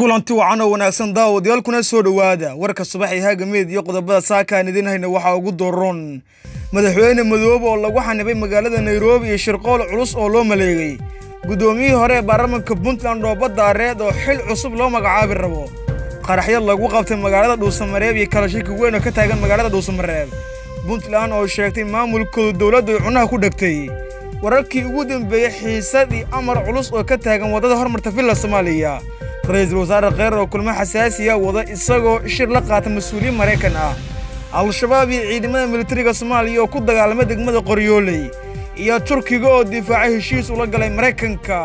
kulanti wacan oo wanaagsan daawadayaal kuna soo dhowaada warka subax ee haagameed iyo qodobada saakaan idin hayna waxaa ugu dooron madaxweyne madoobe oo lagu xanibay magaalada nairobi iyo shirqool culus oo loo maleegay guddoomiyihii hore ee baarlamanka puntland oo badda areed oo xil cusub loo magacaabi rabo qaraxyo lagu qabtay magaalada dhuusamareeb iyo kala shaki weyn oo ka taagan magaalada dhuusamareeb puntland oo sheegtay maamulkooda dowladdu ay cunaha ku dhegtay wararkii ugu dambeeyey xiisadii amar culus oo ka taagan waddada hormarta villa soomaaliya ra-iisul wasaare kheyr oo kulmo xasaasiya wada isagoo shir la qaata mas-uuliyiin maraykan ah al-shabaab iyo ciidamada militariga soomaaliya oo ku dagaalamay degmada qoryooley iyo turkiga oo difaacay heshiis ula galay maraykanka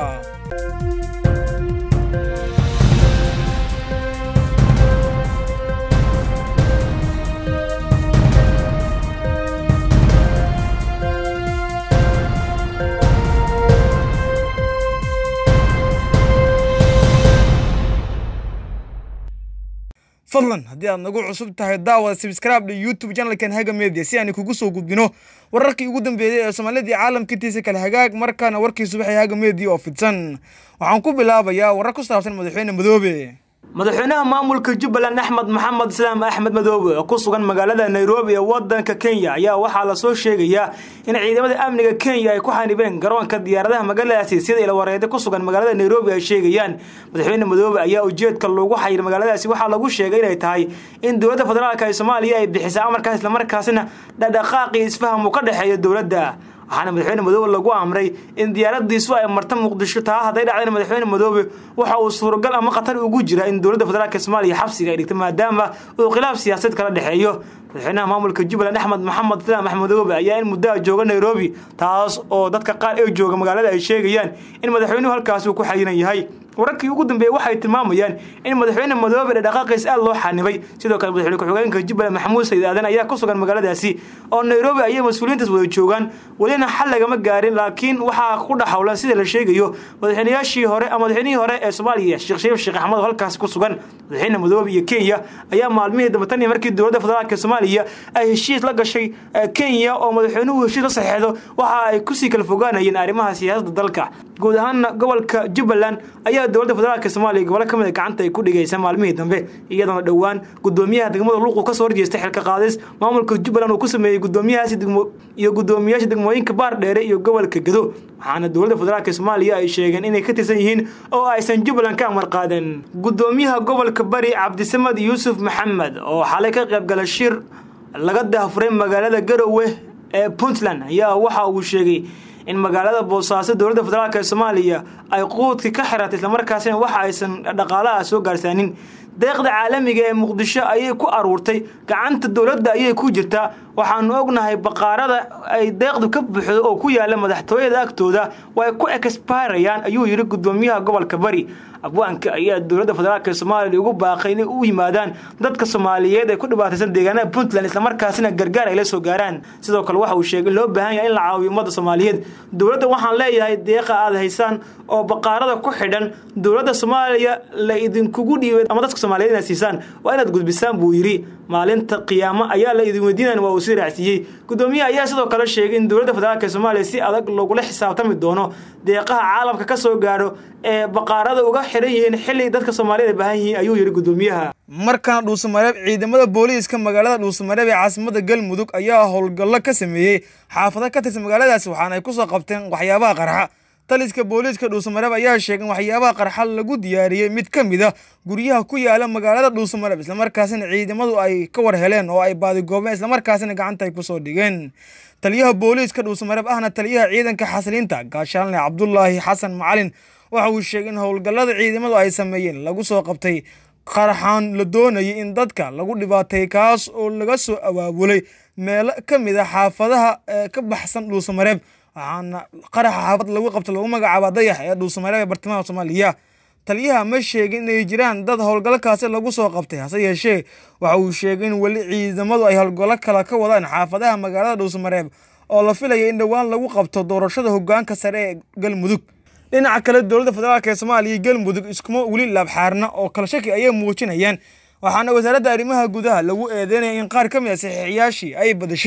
fadlan haddii aad nagu cusub tahay daawada sabscribe youtube channelkan haga media si aan kugu soo gudbino wararkii ugu dambeeyey ee soomaalidii caalamkiitiisa kale hagaag markaana warkii subaxee haga media oo fidsan waxaan ku bilaabayaa warar ku saabsan madaxweyne madoobe madaxweynaha maamulka jubbaland axmed maxamed islaam axmed madoobe oo ku sugan magaalada nairobi ee wadanka kenya ayaa waxaa lasoo sheegayaa in ciidamada amniga kenya ay ku xanibeen garoonka diyaaradaha magaaladaasi sida ilawareede ku sugan magaalada nairobi ay sheegayaan madaxweyne madoobe ayaa ujeedka loogu xayir magaaladaasi waxaa lagu sheegay inay tahay in dowladda federaalk ee soomaaliya ay bixisa amarkaas islamarkaasina dhadhaqaaqii isfaham uu ka dhexeeya dowladda waxaana madaxweyne madoobe lagu amray in diyaaradiisu ay marta muqdisho taa hadday dhacdeen madaxweyne madoobe waxa uu suuragal ama khatar ugu jira in dowladda federaalk soomaaliya xabsiga ay dhigto maadaama uu khilaaf siyaasaed kala dhexeeyo madaxweynaha maamulka jubbaland axmed maxamed islaam axmed madoobe ayaa in muddaha jooga nairobi taas oo dadka qaar ee jooga magaalada ay sheegayaan in madaxweynuhu halkaasi uu ku xayiran yahay wararkii ugu dambeeyey waxay tilmaamayaan in madaxweyne madoobe dhaqaaqiis aad loo xanibay sidoo kale madaxweyne ku-xigeenka jubbaland maxamuud sayid aadan ayaa ku sugan magaaladaasi oo nairobi ayay mas-uuliyiintaas wada joogaan welina xal lagama gaarin laakiin waxaa ku dhaxawlan sida la sheegayo madaxweynayaashii hore ama madaxweynihii hore ee soomaaliya sheekh shariif sheekh axmed oo halkaasi ku sugan madaxweyne madoobe iyo kenya ayaa maalmihii dambe tan iyo markii dowladda federaalk soomaaliya ay heshiis la gashay kenya oo madaxweynuhu heshiis la saxeexdo waxa ay kusii kala fogaanayeen arrimaha siyaasadda dalka guud ahaana gobolka jubbaland ayaa dowladda federaalk soomaaliya gobolo ka mid a gacanta ay ku dhigaysa maalmihii dambe iyadoona dhowaan gudoomiyaha degmada luuqu ka soo horjeestay xilka qaadis maamulka jubbaland uu ku sameeyey gudoomiyahaasi iyo gudoomiyaasha degmooyinka baardheere iyo gobolka gedo waxaana dowladda federaalk soomaaliya ay sheegeen inay ka tirsan yihiin oo aysan jubbaland ka amar qaadan gudoomiyaha gobolka bari cabdisamad yuusuf maxamed oo xalay ka qaybgala shir laga dahfuray magaalada garowe ee puntland ayaa waxa uu sheegay in magaalada boosaaso dowladda federaalk ee soomaaliya ay quudkii ka xiratay islamarkaasina waxa aysan dhaqaalaha soo gaarsaanin deeqda caalamiga ee muqdisho ayay ku aruurtay gacanta dowladda ayay ku jirtaa waxaanu ognahay baqaarada ay deeqdu ka buuxdo oo ku yaala madaxtooyada agtooda way ku exbayrayaan ayuu yidhi gudoomiyaha gobolka bari abwaanka ayaa dowladda federaalk soomaaliya ugu baaqay inay u yimaadaan dadka soomaaliyeed ee ku dhibaataysan deegaanada puntland islamarkaasina gargaar ay la soo gaaraan sidoo kale waxa uu sheegay in loo baahan yahay in la caawiyo ummadda soomaaliyeed dowladda waxaan leeyahay deeqa aad haysaan oo baqaarada ku xidhan dowladda soomaaliya la idinkugu dhiibay ama dadka soomaaliyeed inaad siisaan waa inaad gudbisaan buu yidhi maalinta qiyaamo ayaa la idin weydiinan waa uu sii raacsiiyey gudoomiyaha ayaa sidoo kale sheegay in dowladda federaalk soomaaliya si adag lagula xisaabtami doono deeqaha caalamka ka soo gaadho ee baqaarada uga xiran yihiin xilli dadka soomaaliyed ay baahan yihiin ayuu yidhi gudoomiyaha markana dhuusamareeb ciidamada booliiska magaalada dhuusamareeb ee caasimada galmudug ayaa howlgallo ka sameeyey xaafado ka tirsan magaaladaasi waxaana ay kusoo qabteen waxyaabaha qarxa taliska booliiska dhuusamareeb ayaa sheegay in waxyaabaha qarxa lagu diyaariyey mid ka mid a guryaha ku yaala magaalada dhuusamareeb islamarkaasina ciidamadu ay ka war heleen oo ay baadigoobeen islamarkaasina gacanta ay kusoo dhigeen taliyaha booliiska dhuusamareeb ahna taliyaha ciidanka xasiliinta gaashaanle cabdulaahi xasan macalin waxa uu sheegay in howlgallada ciidamadu ay sameeyeen lagu soo qabtay qaraxaan la doonayay in dadka lagu dhibaatay kaas oo laga soo abaabulay meelo ka mid a xaafadaha ee ka baxsan dhuusamareeb waxaana qaraxa xaafad lagu qabta lagu magacaaba dayax ee dhuusamareeb ee bartamaha soomaaliya taliyaha ma sheegin inay jiraan dad howlgalkaasi lagu soo qabtay hase yeeshee waxa uu sheegay in weli ciidamadu ay howlgallo kale ka wadaan xaafadaha magaalada dhuusamareeb oo la filaya in dhowaan lagu qabto doorashada hogaanka sare ee galmudug dhinaca kale dowladda federaalk ee soomaaliya iyo galmudug iskuma weli laabxaarna oo kala shaki ayay muujinayaan waxaana wasaaradda arrimaha gudaha lagu eedeynaya in qaar ka mid a saxiixiyaashii ay badashay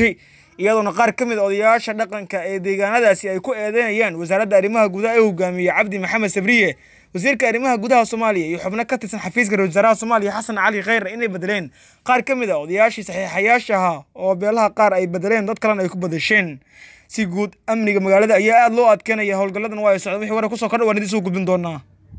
iyadoona qaar ka mid a odayaasha dhaqanka ee deegaanadaasi ay ku eedeynayaan wasaaradda arrimaha gudaha ee hogaamiyey cabdi maxamed sabriye wasiirka arrimaha gudaha soomaaliya iyo xubno ka tirsan xafiiska ra-isul wasaaraha soomaaliya xasan cali kheyre inay bedeleen qaar ka mid a odayaashii saxiixayaasha ahaa oo beelaha qaar ay bedeleen dad kalena ay ku badasheen si guud amniga magaalada ayaa aada loo adkeynaya howlgalladan waa ay socda wixii warar kusoo kordha waan idin soo gudbin doonaa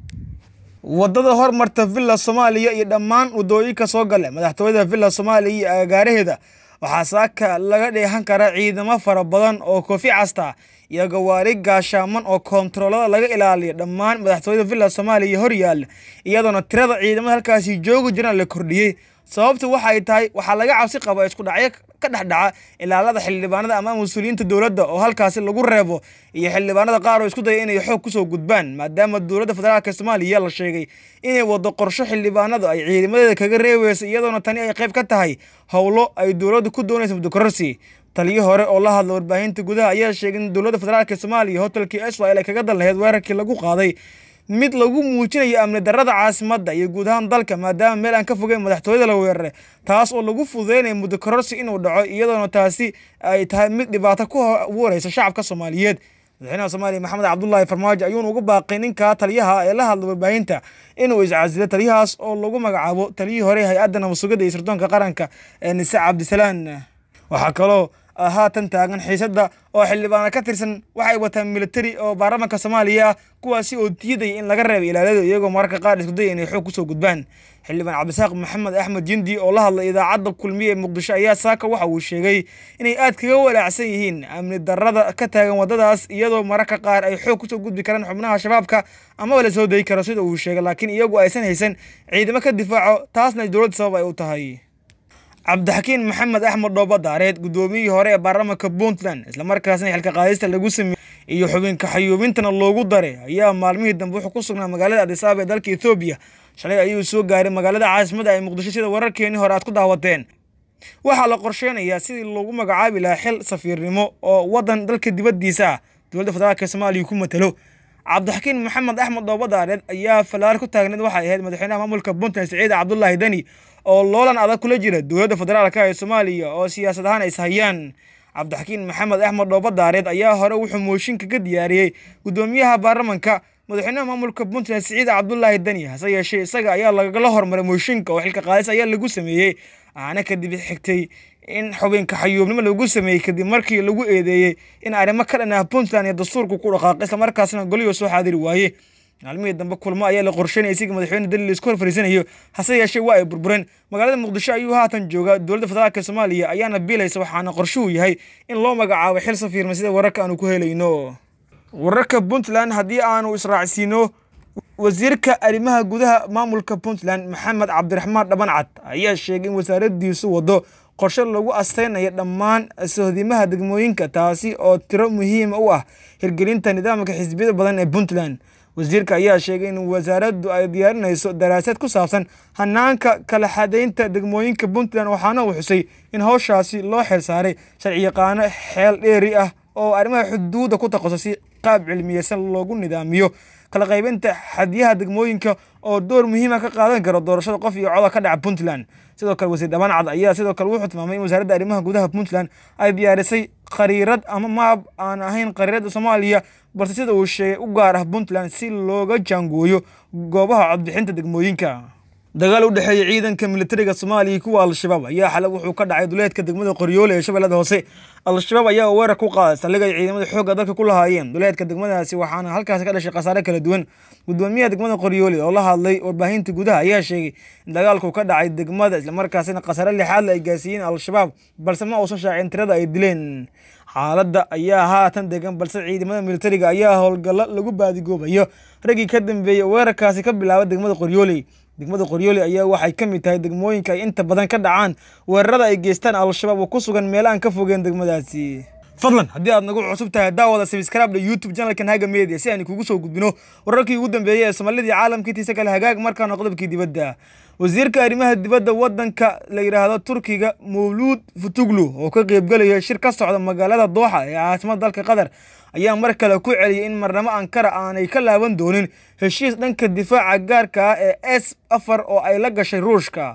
wadada hormarta villa soomaaliya iyo dhammaan wadooyinka soo gala madaxtooyada villa soomaaliya iyo agagaaraheeda waxaa saaka laga dheehan karaa ciidamo fara badan oo koofi casta iyo gawaari gaashaaman oo koontaroolada laga ilaaliya dhammaan madaxtooyada villa soomaaliya hor yaalla iyadoona tirada ciidamada halkaasi joogi jiraan la kordhiyey sababtu waxay tahay waxaa laga cabsi qaba isku dhacyo ka dhex dhaca ilaalada xildhibaanada ama mas-uuliyiinta dowladda oo halkaasi lagu reebo iyo xildhibaanada qaar oo isku daya inay xoog kusoo gudbaan maadaama dowladda federaalk soomaaliya la sheegay inay wado qorsho xildhibaanadu ay ciidamadeeda kaga reebeyso iyadoona tani ay qayb ka tahay howlo ay dowladda ku doonaysa muddokororsi taliyo hore oo la hadla warbaahinta gudaha ayaa sheegay in dowladda federaalk soomaaliya hotelkii israel ay kaga dal laheyd weerarkii lagu qaaday mid lagu muujinayo amni darrada caasimadda iyo guud ahaan dalka maadaama meel aan ka fogeyn madaxtooyada la weeraray taas oo lagu fududeynayo muddo kororsi inuu dhaco iyadoona taasi ay tahay mid dhibaato ku abuureysa shacabka soomaaliyeed madaxweynaha soomaaliya maxamed cabdullaahi farmaajo ayuuna ugu baaqay ninka taliyaha ee la hadla warbaahinta inuu iscasilo taliyahaas oo lagu magacaabo taliyihii hore hay-adda nabadsugidda iyo sirdoonka qaranka ee nise cabdisalaan waxaa kaloo haatan taagan xiisadda oo xildhibaana ka tirsan waxay wataan militari oo baarlamaanka soomaaliya ah kuwaasi oo diidaya in laga reebo ilaalada iyagoo mararka qaar isku daya inay xoog kusoo gudbaan xildhibaan cabdisaaq maxamed axmed jindi oo la hadlay idaacadda kulmiye ee muqdisho ayaa saaka waxa uu sheegay inay aad kaga walaacsan yihiin amni darrada ka taagan waddadaas iyadoo mararka qaar ay xoog kusoo gudbi karaan xubnaha shabaabka amaba la soo dayi karo sida uu sheegay laakiin iyagu aysan haysan ciidamo ka difaaco taasna dowladda sabab ay u tahay cabdixakiin maxamed axmed dhooba daareed guddoomiyihii hore ee baarlamaanka puntland islamarkaasna xilka qaadista lagu sameeyey iyo xubinka xayuubintana loogu daray ayaa maalmihii dambe wuxuu ku sugnaa magaalada adisaaba ee dalka ethoobiya shalay ayuu soo gaaray magaalada caasimada ay muqdisho sida wararkeenii hore aad ku daawateen waxaa la qorsheynayaa sidii loogu magacaabi lahaa xil safiirnimo oo waddan dalka dibaddiisa ah dowladda federaalk soomaaliya ku matalo cabdixakiin maxamed axmed dhooba daareed ayaa fallaar ku taagneed waxay ahayd madaxweynaha maamulka puntland siciid cabdullaahi deni oo loolan adag kula jira dowladda federaalk ee soomaaliya oo siyaasad ahaan is hayaan cabdixakiin maxamed axmed dhooba daareed ayaa hore wuxuu mooshinka ka diyaariyey guddoomiyaha baarlamanka madaxweynaha maamulka puntland siciid cabdullaahi deni hase yeeshee isaga ayaa lagala hormaray mooshinka oo xilka qaadis ayaa lagu sameeyey aana kadib xigtay in xubinka xayuubnimo lagu sameeyey kadib markii lagu eedeeyey in arrimo ka dhan ah puntland iyo dastuurku ku dhaqaaqay islamarkaasna goliyo soo xaadiri waaye maalmihii dambe kulmo ayaa la qorsheynaya siga madaxweyne dali laisku hor fariisanayo hase yeeshee waa ay burbureen magaalada muqdisho ayuu haatan joogaa dowladda federaalk soomaaliya ayaana biilaysa waxaana qorshuhu yahay in loo magacaabo xil safiirma sida wararka aanu ku helayno wararka puntland haddii aanu israacsiino wasiirka arrimaha gudaha maamulka puntland maxamed cabdiraxmaan dhabancad ayaa sheegay in wasaaradiisu wado qorshe lagu asteynayo dhammaan sohdimaha degmooyinka taasi oo tiro muhiima u ah hirgelinta nidaamka xisbiyada badan ee puntland wasiirka ayaa sheegay in wasaaraddu ay diyaarinayso daraasad ku saabsan hanaanka kala xadaynta degmooyinka puntland waxaana uu xusay in howshaasi loo xil saaray sharciyaqaano xeel dheeri ah oo arrimaha xuduudda ku taqaso si qaab cilmiyeysan loogu nidaamiyo kala qaybinta xadyaha degmooyinka oo door muhiima ka qaadan karo doorashada qof iyo coda ka dhaca puntland sidoo kale wasiir dhabancad ayaa sidoo kale wuxuu tilmaamay in wasaaradda arrimaha gudaha puntland ay diyaarisay khariirad ama maab aan ahayn khariiradda soomaaliya balse sida uu sheegay u gaar ah puntland si looga jaangooyo goobaha codbixinta degmooyinka dagaal u dhexeeya ciidanka militariga soomaaliya kuwa al-shabaab ayaa xalay wuxuu ka dhacay duleedka degmada qoryoole ee shabeellada hoose al-shabaab ayaa weerar ku qaaday saldhig ay ciidamada xoogga dalka ku lahaayeen duleedka degmadaasi waxaana halkaasi ka dhashay khasaare kala duwan gudoomiyaha degmada qoryoole oo la hadlay warbaahinta gudaha ayaa sheegay in dagaalku ka dhacay degmada islamarkaasina khasaare lixaadle ay gaarsiiyeen al-shabaab balse ma uusan shaacin tirada ay dileen xaaladda ayaa haatan degan balse ciidamada militariga ayaa howlgallo lagu baadigoobayo raggii ka dambeeyey weerarkaasi ka bilaaba degmada qoryooley degmada qoryooli ayaa waxay ka mid tahay degmooyinka ay inta badan ka dhacaan weerarada ay geystaan al-shabaab oo ku sugan meel aan ka fogeen degmadaasi fadlan haddii aad nagu cusub tahay daawada sabscribe youtube channelkan haga media si aan kugu soo gudbino wararkii ugu dambeeyey ee soomaalidii caalamkiitiisa kale hagaag markaana qodobkii dibadda wasiirka arrimaha dibadda wadanka la yidhaahdo turkiga mawluud futuglu oo ka qeybgelaya shir ka socda magaalada dooxa ee caasimada dalka qatar ayaa mar kale ku celiyay in marnamo ankara aanay ka laaban doonin heshiis dhanka difaaca gaarka ah ee s afar oo ay la gashay ruushka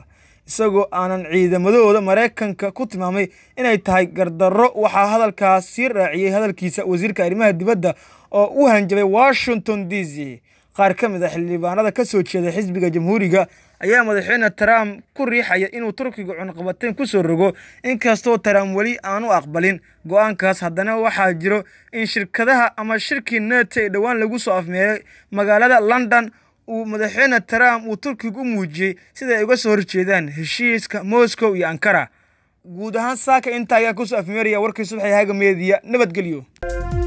isagoo aanan ciidamadooda maraykanka ku tilmaamay inay tahay gardarro waxaa hadalkaas sii raaciyey hadalkiisa wasiirka arrimaha dibadda oo u hanjabay washington d c qaar ka mid a xildhibaanada ka soo jeeda xisbiga jamhuuriga ayaa madaxweyne trump ku riixaya inuu turkiga cunqabateyn ku soo rogo inkastoo trump weli aanu aqbalin go-aankaas haddana waxaa jiro in shirkadaha ama shirkii nete ee dhowaan lagu soo afmeeray magaalada london uu madaxweyne trump uu turkiga u muujiyey sida ay uga soo horjeedaan heshiiska moscow iyo ankara guud ahaan saaka intaa ayaa kusoo afmeeraya warkii subaxii haga meediya nabadgelyo